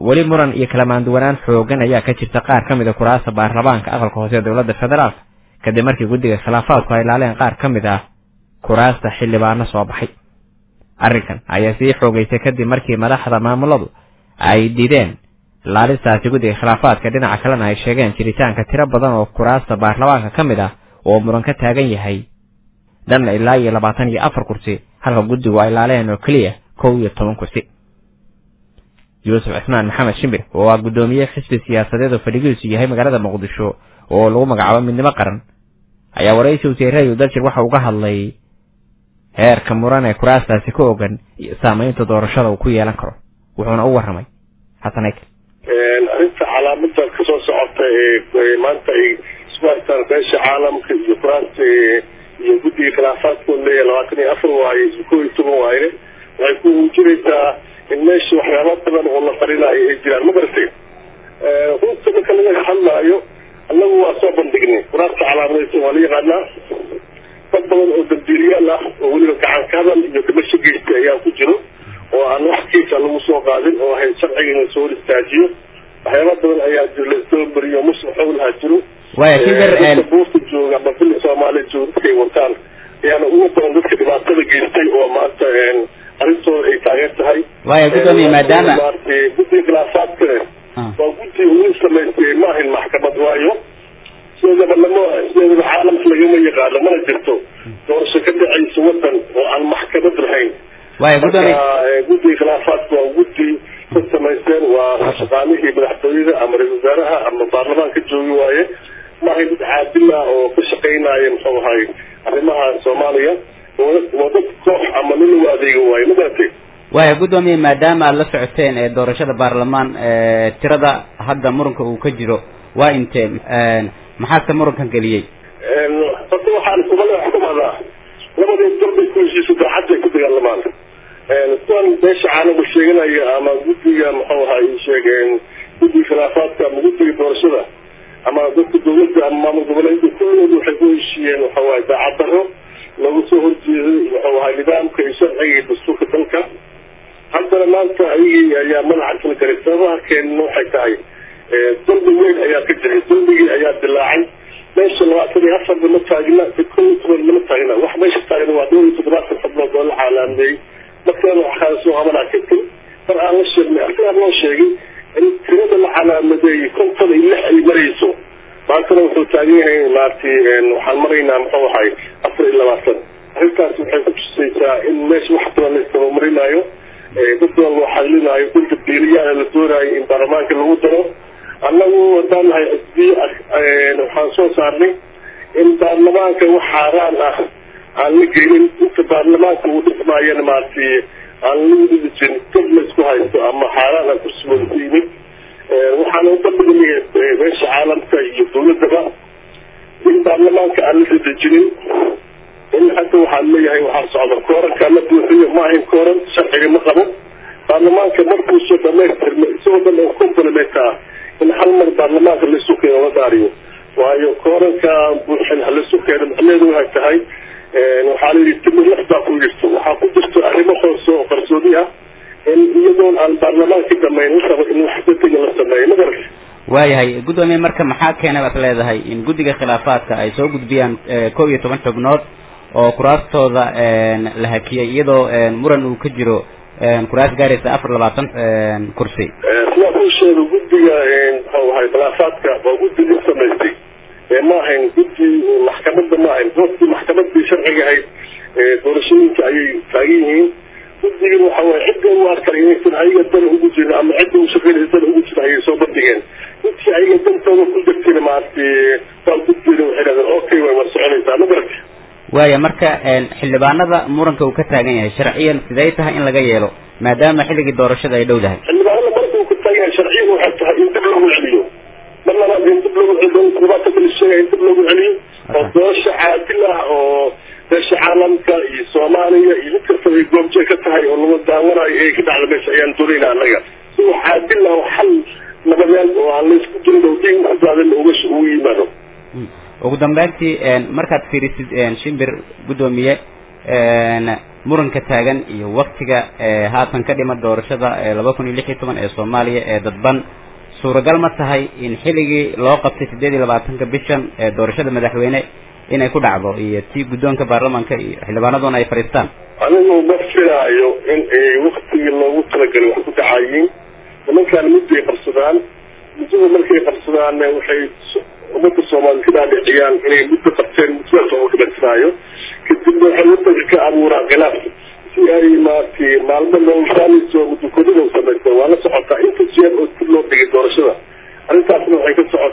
weli muran iyo kala maanduwanaan xoogan ayaa ka jirta qaar ka mid a kuraasta baarlamaanka aqalka hoose ee dowladda federaalka kadib markii guddiga khilaafaadku ay laaleen qaar ka mid ah kuraasta xildhibaano soo baxay arrinkan ayaa sii xoogaysay kadib markii madaxda maamuladu ay dideen laalistaasi guddiga khilaafaadka dhinaca kalena ay sheegeen jiritaanka tiro badan oo kuraasta baarlamaanka ka mid ah oo muran ka taagan yahay dhanna ilaa iyo labaatan iyo afar kursi halka guddigu ay laaleen oo keliya kow iyo toban kursi yuusuf cismaan maxamed shimbir oo ah guddoomiye xisbi siyaasadeed oo fadhigiisu yahay magaalada muqdisho oo lagu magacaabo midnimo qaran ayaa waraysi wasiiradu daljir waxa uga hadlay heerka muran ee kuraastaasi ka ogan iyo saamaynta doorashada uu ku yeelan karo wuxuuna u warramay xasan aykel arrinta calaamada kasoo socota ee maanta ay isku haystaan beesha caalamka iyo kuraasta iyo guddiga khilaafaadkood leeyahay labaatan iyo afar waaye kow iyo toban waaye waxay ku muujinaysaa in meesha waxyaaba badan oo la qarinayo ay jiraan ma garatay runta marka laga hadlaayo annagu waa soo bandhignay kuraasta calaamadaysan waa la yaqaanaa dad badan oo dambiiliyaal ah oo weliba gacan ka hadal iyo dhimasho geystay ayaa ku jiro oo aan wax kiisa lagu soo qaadin oo ahayd sharciga in lasoo hor istaajiyo waxyaaba badan ayaa jiro lasoo mariyo musuq xowlaha jiro dadka buurta jooga ama bili soomaaliya jooga dadkay wataan ayaana ugu badan dadka dhibaatada geystay oo maanta arrintooda ay taageer tahay waaya guddoomiye maadaama guddiga khilaafaadkane waa guddi ugu samaystay ma ahayn maxkamad waayo sideedaba lama sideedaba caalamka lagama yaqaano mana jirto doorasho ka dhacaysa wadan oo aan maxkamad lahayn waaya guddoomiye guddiga khilaafaadka waa guddi ka samaysteen waa shaqaalihii madaxtooyada ama ra-isul wasaaraha ama baarlamaanka joogi waaye ma ahayn dad caadil ah oo ka shaqaynaya muxuu ahay arrimaha soomaaliya waa dad koox ama nin lagu adeega waaye ma garatay waaya guddoomiye maadaama aada la socoteen ee doorashada baarlamaan tirada hadda muranka uu ka jiro waa intee maxaase murankan geliyey horta waxaan soomaalida wax ku mahdaa labadii darbay ku heshiisa daacadday ku dagaalamaan kuwan beesha caalamku sheeganaya ama guddiga muxuu ahay sheegeen guddiga khilaafaadka ama guddiga doorashada ama dadka dawladda ama maamul goboleedka kullooda waxay ku heshiiyeen waxuu ahay daacad daro lagu soo horjeeday wuxuu ahay nidaamka iyo sharciga iyo dastuurka dalka haddana maanta ayagii ayaa madaxa kala garay sababaha keenna waxay tahay dalbi weyn ayaa ka jiray dalbigii ayaa dilaacay meesha labaatan iyo afarba ma taagna kow iyo toban lama taagna wax meesha taagna waa dhowr iyo toddobaatan xubnood oo la caalaameeyey markaana waxaa soo qabanaa kadib mar aan la sheegnay arkaan loo sheegay in tirada la calaamadeeyey konton iyo lix ay marayso maantana wuxuu taagan yahay maaragtay waxaan maraynaa muxuu ahay afar iyo labaatan arrintaas waxay ku tusaysaa in meesha wax badan la istabamarinayo dad badan loo xadlinaayo dhulka biiliyaana la doonaayo in baarlamaanka lagu daro annagu haddaan nahay xisbiye waxaan soo saarnay in baarlamaanka wax xaaraan ah aan la gelin inta baarlamaanka uu dhismaayana maaragtay aan lagu dhidi jirin dad la isku haysto ama xaaraan ah kursigooda ku yimid waxaana u bandhignay meesha caalamka iyo dawladaba in baarlamaanka aan la dadejinin in hadda waxaan leeyahay waxaa socda kooranka la buuxiyo ma ahayn kooran sharciga ma qabo baarlamaanka markuusoo dhamaystirma isagoo dhan oo complement ah in hal mar baarlamaanka laisu keeno la daariyo waayo kooranka buuxin halaisu keeno macnaheedu waxay tahay waxaa layidhi timir laf baa ku jirto waxaa ku jirto arrimo hoose oo qarsoodi ah in iyadoon aan baarlamaanka dhamayn la rabo in wax bedega la sameeyo ma garata waayahay guddoomiye marka maxaa keenay baad leedahay in guddiga khilaafaadka ay soo gudbiyaan kow iyo toban xubnood oo kuraastooda la hakiyay iyadoo muran uu ka jiro kuraas gaaraysa afar labaatan kursi sidaa kuu sheega guddiga muxuu ahay khilaafaadka waa guddigii samaystay ma ahayn guddi maxkamadda ma ahayn dadkii maxkamadii sharciga ahayd doorashooyinka ayay taagan yihiin guddigin waxa waye cidda u arkan inaysan ayaga dan ugu jirin ama cidda u shaqeynaysa dan ugu jira ayay soo bandhigeen intii ayaga dantooda ku jirtayna maaragtay waa guddiina waxay dhahdeen okay way war soconaysaa ma garati waaya marka xildhibaanada muranka uu ka taagan yahay sharciyan sidee tahay in laga yeelo maadaama xilligii doorashada ay dhow dahay xildhibaanada marka uu ka taagan yahay sharciyan waxay tahay in dib loogu celiyo mar labaad in dib loogu celiyo toddobaatan kala sheegaya in dib loogu celiyo oo doorasho caadil ah oo meesha caalamka iyo soomaaliya iyo mid kastaba ay goobjee ka tahay oo laga daawanayo ee ka dhacda meesha ayaan doonayna annaga si wax caadil ah oo xal nabadeed oo aan laysku jirin oo diin kusaadan uga ugu yimaado ugu dambeyntii markaad fiirisid shimbir guddoomiye muranka taagan iyo waktiga haatan ka dhima doorashada laba kun iyo lix iyo toban ee soomaaliya ee dadban suuragal ma tahay in xilligii loo qabtay sideed iyo labaatanka bishan ee doorashada madaxweyne inay ku dhacdo iyo tii guddoonka baarlamaanka iyo xildhibaanaduna ay fadhiistaan anigu ma filaayo in ay waktigii loogu talagalay wax ku dhacayiin nimankaan mudday qabsadaan muddada markay qabsadaanna waxay ummadda soomaaliyed ka dhaadhiciyaan inay muddo qabteen muddadaas oo dhibatisaayo kadibna waxay wadanka ka abuuraan khilaaf si ay maaragtay maalmo noloshaaniso muddokodida samaysta waa la socotaa inta jeer oo dib loo dhigay doorashada arrintaasna waxay ka socotaa